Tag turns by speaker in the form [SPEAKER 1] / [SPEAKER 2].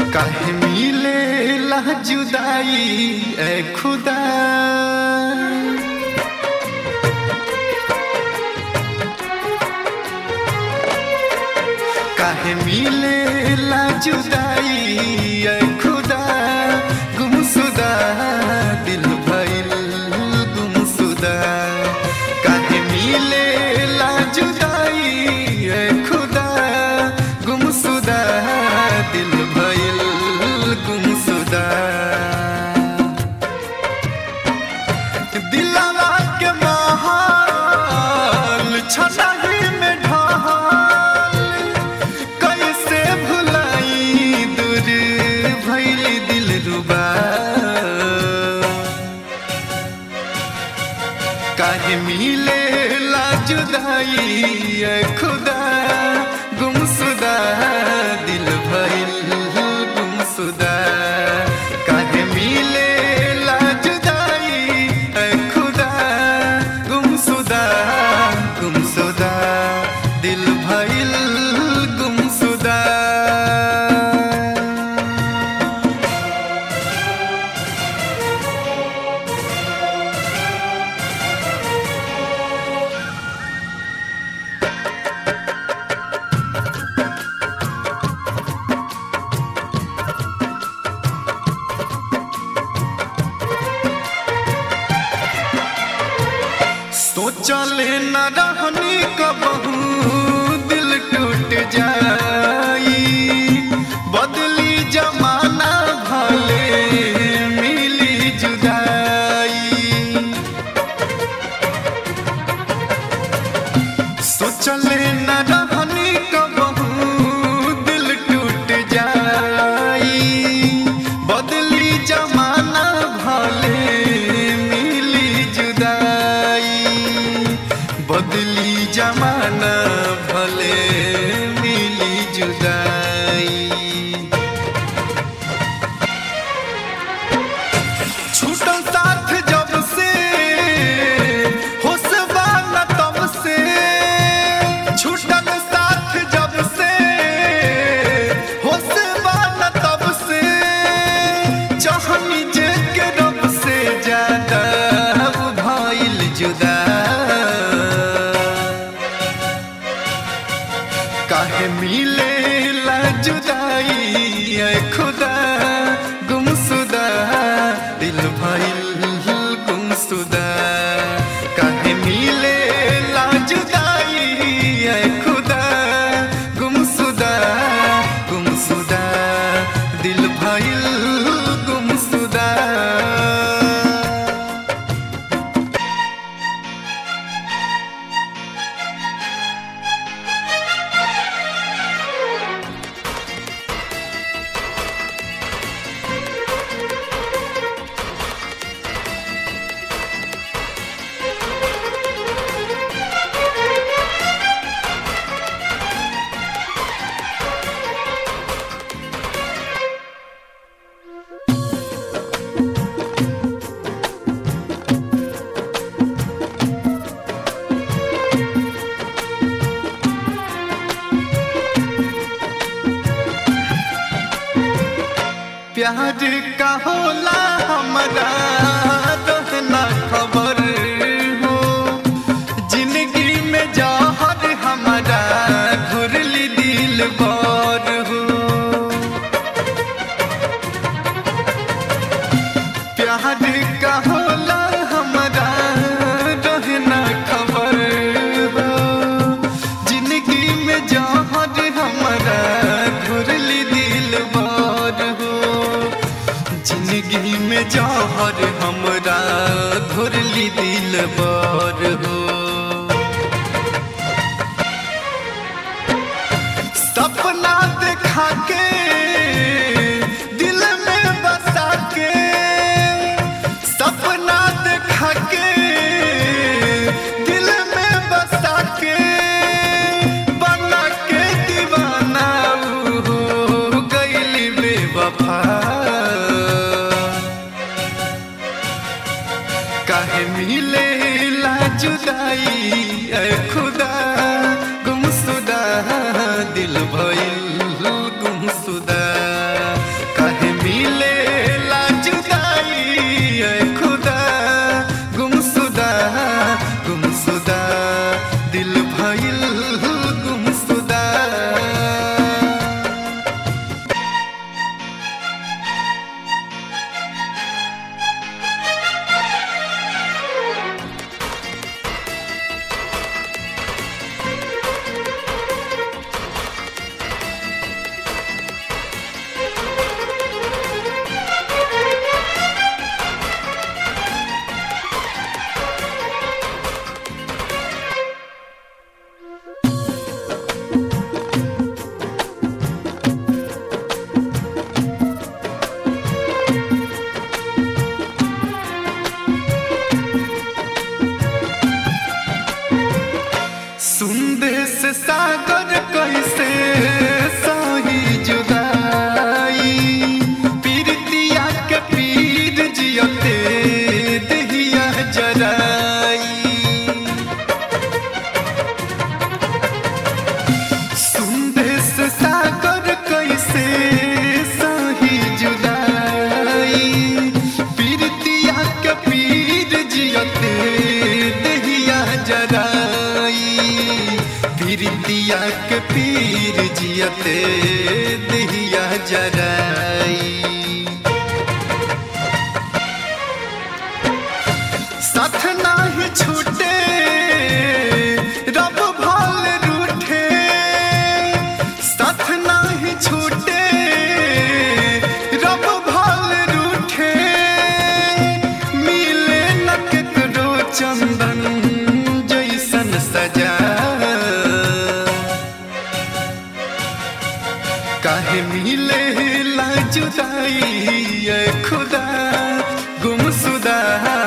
[SPEAKER 1] काहे मिले ला जुदाई ए खुदा काहे मिले ला जुदाई ए खुदा गुमसुदा दिल भइल गुमसुदा काहे मिले ला जुदाई ए खुदा गुमसुदा दिल भइल गुमसुदा दिलवा के महल छनाही में ढहल कैसे भुलाई दूर भइल दिल रुबा काहे मिले ला जुदाई ए खुदा गुमसुदा दिल भइल गुमसुदा काहे मिले ला जुदाई ए खुदा गुमसुदा गुमसुदा दिल भइल गुमसुदा सोचले न रहनी कबहू दिल टूट जाई बदली जमाना भले मिली जुदाई सोचले न रहनी कबहू दिल टूट जाई बदली जमाना भले मिली जुदाई बदली जमाना भले मिली जुदाई छूटल साथ जब से होशबा न तब से छूटल साथ जब से होशबा न तब से चाहनी जे के रब से ज्यादा भइल जुदा काहे मिले ला जुदाई ए खुदा गुमसुदा दिल भइल गुमसुदा काहे मिले ला जुदाई ए खुदा गुमसुदा गुमसुदा दिल भइल गुमसुदा प्यार का होला हमरा रहना खबर हो जिंदगी में जहर हमारा घुरली दिल बार हो प्यार का होला हमरा रहना खबर हो जिंदगी में जहर हमारा घुरली दिल बार हो जिंदगी में जहर हमरा घुरली दिल बार हो सपना देखा के दिल में बसा के सपना देखा के दिल में बसा के बना के दीवाना ऊ हो गइली बेवफा काहे मिले ला जुदाई ए खुदा गुमसुदा दिल भइल गुमसुदा जियते दिया जराई साथ नाही छूटे रब भाल रूठे साथ नाही छूटे रब भाल रूठे मिले न केकरो चंदन जैसन सजा काहे मिले ला जुदाई ए खुदा गुमसुदा